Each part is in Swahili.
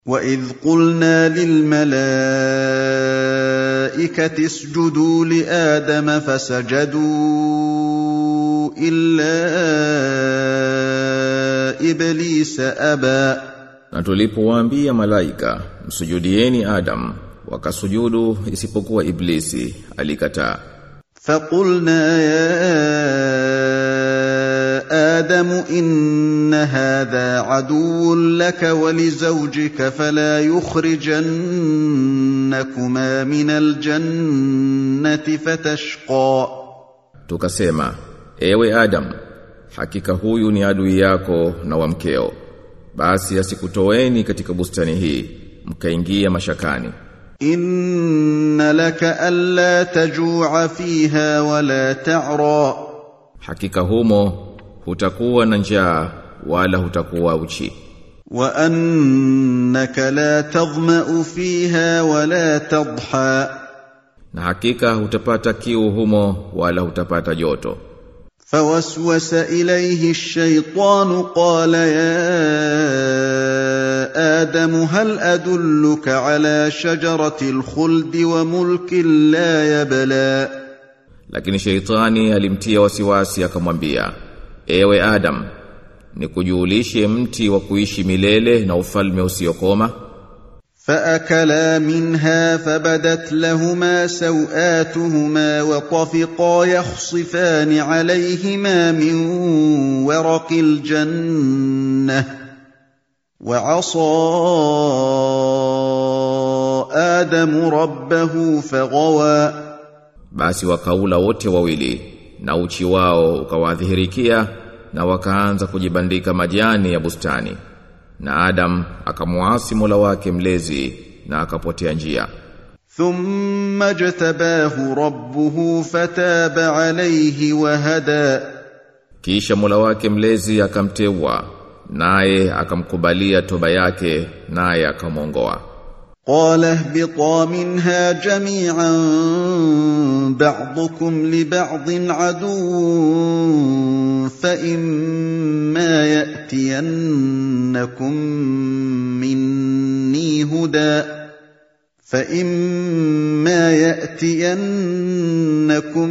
وَإِذْ قُلْنَا لِلْمَلَائِكَةِ اسْجُدُوا لِآدَمَ فَسَجَدُوا إِلَّا إِبْلِيسَ أَبَى Na tulipowaambia malaika msujudieni Adam wakasujudu isipokuwa Iblisi alikataa فَقُلْنَا يَا آدَمُ إِنَّ هَذَا عَدُوٌّ لَكَ وَلِزَوْجِكَ فَلَا يُخْرِجَنَّكُمَا مِنَ الْجَنَّةِ فَتَشْقَىٰ Tukasema ewe Adam hakika huyu ni adui yako na wa mkeo basi asikutoeni katika bustani hii mkaingia mashakani إِنَّ لَكَ أَلَّا تَجُوعَ فِيهَا وَلَا تَعْرَىٰ hakika humo hutakuwa na njaa wala hutakuwa uchi وَأَنَّكَ لَا تَظْمَأُ فِيهَا وَلَا تَضْحَىٰ na hakika hutapata kiu humo wala hutapata joto فوسوس إليه الشيطان قال يا آدم هل أدلك على شجرة الخلد وملك لا يبلى lakini sheitani alimtia wasiwasi akamwambia ewe Adam nikujulishe mti wa kuishi milele na ufalme usiokoma فأكلا منها فبدت لهما سوآتهما وطفقا يخصفان عليهما من ورق الجنة وعصى آدم ربه فغوى basi wakaula wote wawili na uchi wao ukawadhihirikia na wakaanza kujibandika majani ya bustani na Adam akamuasi Mola wake mlezi na akapotea njia ثم اجتباه ربه فتاب عليه وهدى kisha Mola wake mlezi akamteua naye akamkubalia toba yake naye akamwongoa قال اهبطا منها جميعا بعضكم لبعض عدو فإما يأتينكم مني هدى فإما يأتينكم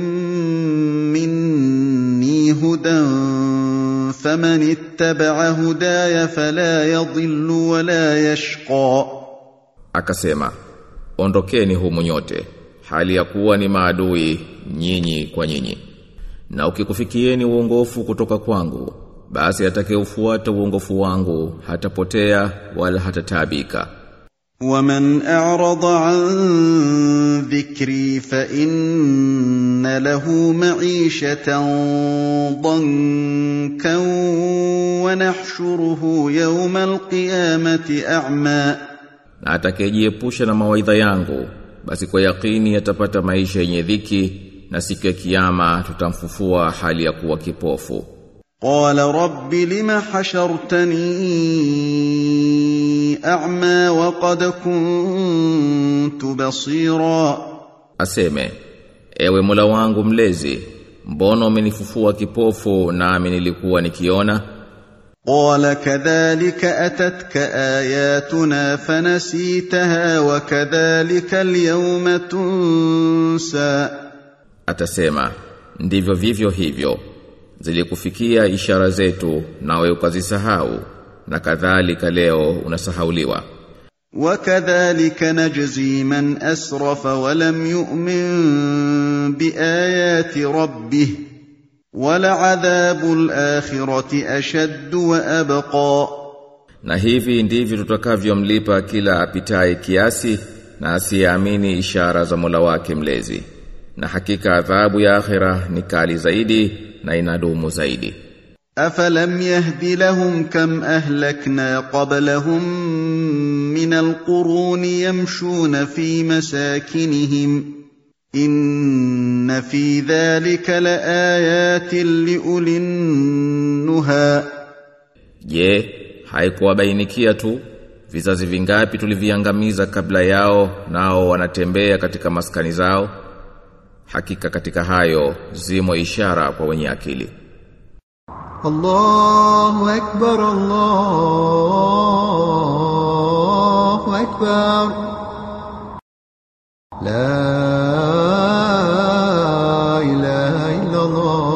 مني هدى فمن اتبع هداي فلا يضل ولا يشقى akasema ondokeni humu nyote hali ya kuwa ni maadui nyinyi kwa nyinyi na ukikufikieni uongofu kutoka kwangu basi atakayeufuata uongofu wangu hatapotea wala hatataabika ومن أعرض عن ذكري فإن له معيشة ضنكا ونحشره يوم القيامة أعمى na atakayejiepusha na mawaidha yangu basi kwa yakini atapata maisha yenye dhiki na siku ya kiyama tutamfufua hali ya kuwa kipofu قال رب لم حشرتني أعمى وقد كنت بصيرا aseme ewe Mola wangu mlezi mbona umenifufua kipofu nami nilikuwa nikiona قال كذلك أتتك آياتنا فنسيتها وكذلك اليوم تنسى atasema ndivyo vivyo hivyo zilikufikia ishara zetu nawe ukazisahau na kadhalika leo unasahauliwa وكذلك نجزي من أسرف ولم يؤمن بآيات ربه ولعذاب الآخرة أشد وأبقى na hivi ndivyo tutakavyomlipa kila apitaye kiasi na asiyeamini ishara za Mola wake mlezi na hakika adhabu ya akhira ni kali zaidi na inadumu zaidi أفلم يهد لهم كم أهلكنا قبلهم من القرون يمشون في مساكنهم إن في ذلك لآيات لأولي النهى Je, haikuwabainikia tu vizazi vingapi tuliviangamiza kabla yao nao wanatembea katika maskani zao? Hakika katika hayo zimo ishara kwa wenye akili. الله أكبر الله الله أكبر لا إله إلا الله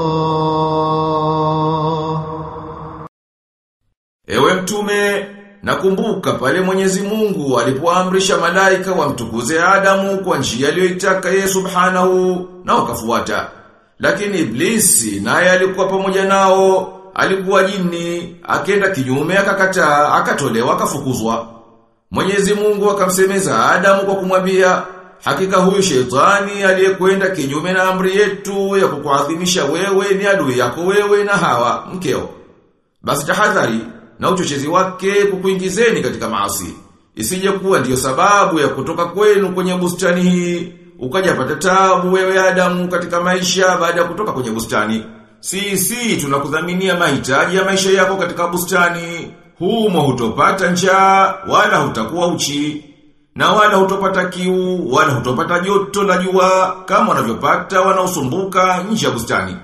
Ewe mtume, nakumbuka pale Mwenyezi Mungu alipoamrisha malaika wamtukuze Adamu kwa njia aliyoitaka yeye Subhanahu na wakafuata. Lakini Iblisi naye alikuwa pamoja nao, alikuwa jini, akenda kinyume akakataa, akatolewa akafukuzwa. Mwenyezi Mungu akamsemeza Adamu kwa kumwambia, hakika huyu shetani aliyekwenda kinyume na amri yetu ya kukuadhimisha wewe ni adui yako wewe na Hawa mkeo. Basi tahadhari na uchochezi wake kukuingizeni katika maasi. Isije kuwa ndiyo sababu ya kutoka kwenu kwenye bustani hii, ukajapata tabu wewe Adamu katika maisha baada ya kutoka kwenye bustani. Si si tunakudhaminia mahitaji ya maisha yako katika bustani. Humo hutopata njaa wala hutakuwa uchi. Na wala hutopata kiu wala hutopata joto la jua kama wanavyopata wanaosumbuka nje ya bustani.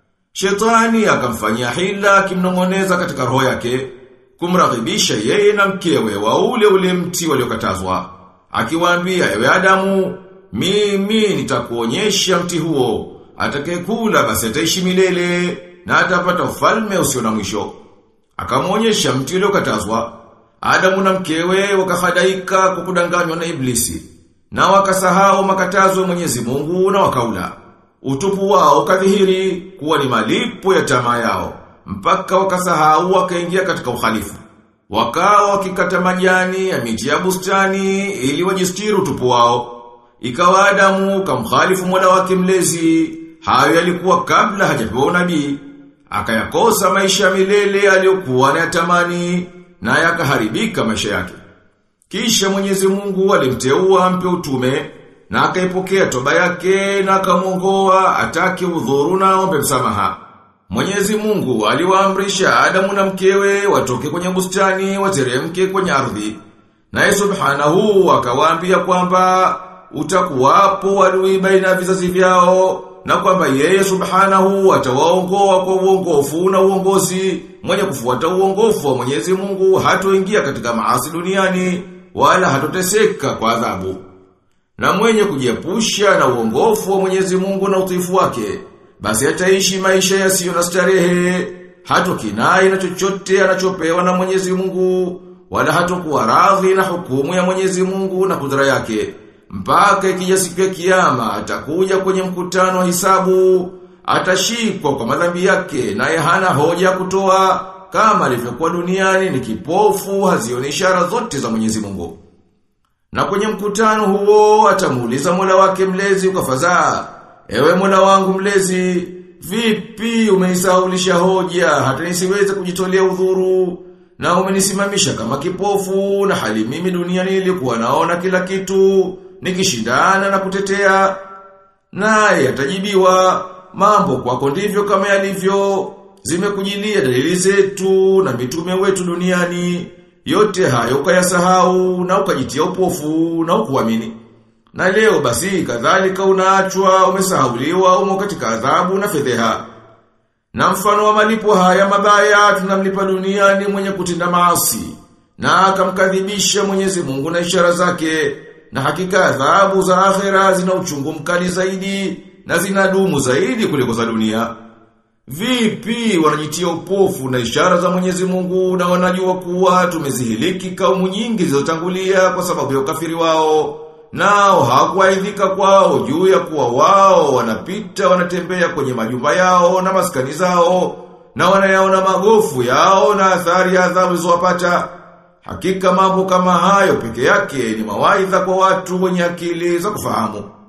Shetani akamfanyia hila akimnong'oneza katika roho yake, kumraghibisha yeye na mkewe wa ule ule mti waliokatazwa. Akiwaambia ewe Adamu, mimi nitakuonyesha mti huo, atakayekula basi ataishi milele na atapata ufalme usio na mwisho. Akamwonyesha mti uliokatazwa. Adamu na mkewe wakahadaika kwa kudanganywa na Iblisi na wakasahau makatazo ya Mwenyezi Mungu na wakaula. Utupu wao kadhihiri kuwa ni malipo ya tamaa yao, mpaka wakasahau wakaingia katika uhalifu. Wakawa wakikata majani ya miti ya bustani ili wajistiri utupu wao. Ikawa Adamu kamkhalifu Mola wake mlezi, hayo yalikuwa kabla hajapewa unabii. Akayakosa maisha milele aliyokuwa anayatamani na yakaharibika maisha yake. Kisha Mwenyezi Mungu alimteua ampe utume na akaipokea toba yake na akamwongoa atake udhuru na ombe msamaha. Mwenyezi Mungu aliwaamrisha Adamu na mkewe watoke kwenye bustani wateremke kwenye ardhi. Naye Subhanahu akawaambia kwamba utakuwapo adui baina ya vizazi vyao na kwamba yeye Subhanahu atawaongoa kwa uongofu na uongozi mwenye kufuata uongofu wa Mwenyezi Mungu hatoingia katika maasi duniani wala hatoteseka kwa adhabu. Na mwenye kujiepusha na uongofu wa Mwenyezi Mungu na utiifu wake, basi ataishi maisha yasiyo na starehe, hatokinai na chochote anachopewa na Mwenyezi Mungu, wala hatokuwa radhi na hukumu ya Mwenyezi Mungu na kudra yake. Mpaka ikija siku ya kiyama atakuja kwenye mkutano wa hisabu, atashikwa kwa madhambi yake naye hana hoja ya kutoa kama alivyokuwa duniani ni kipofu hazioni ishara zote za Mwenyezi Mungu. Na kwenye mkutano huo atamuuliza Mola wake mlezi ukafadhaa, ewe Mola wangu mlezi, vipi umenisaulisha hoja hata nisiweze kujitolea udhuru na umenisimamisha kama kipofu na hali mimi duniani nilikuwa naona kila kitu nikishindana na kutetea naye atajibiwa mambo kwako ndivyo kama yalivyo zimekujilia dalili zetu na mitume wetu duniani yote hayo ukayasahau na ukajitia upofu na ukuamini na leo basi kadhalika unaachwa umesahauliwa umo katika adhabu na fedheha na mfano wa malipo haya mabaya tunamlipa duniani mwenye kutenda maasi na akamkadhibisha Mwenyezi Mungu na ishara zake na hakika adhabu za akhera zina uchungu mkali zaidi na zinadumu zaidi kuliko za dunia. Vipi wanajitia upofu na ishara za Mwenyezi Mungu na wanajua kuwa tumezihiliki kaumu nyingi zilizotangulia kwa sababu ya ukafiri wao. Nao hawakuaidhika kwao juu ya kuwa wao wanapita wanatembea kwenye majumba yao na maskani zao na wanayaona magofu yao na athari ya adhabu zilizowapata. Hakika mambo kama hayo peke yake ni mawaidha kwa watu wenye akili za kufahamu.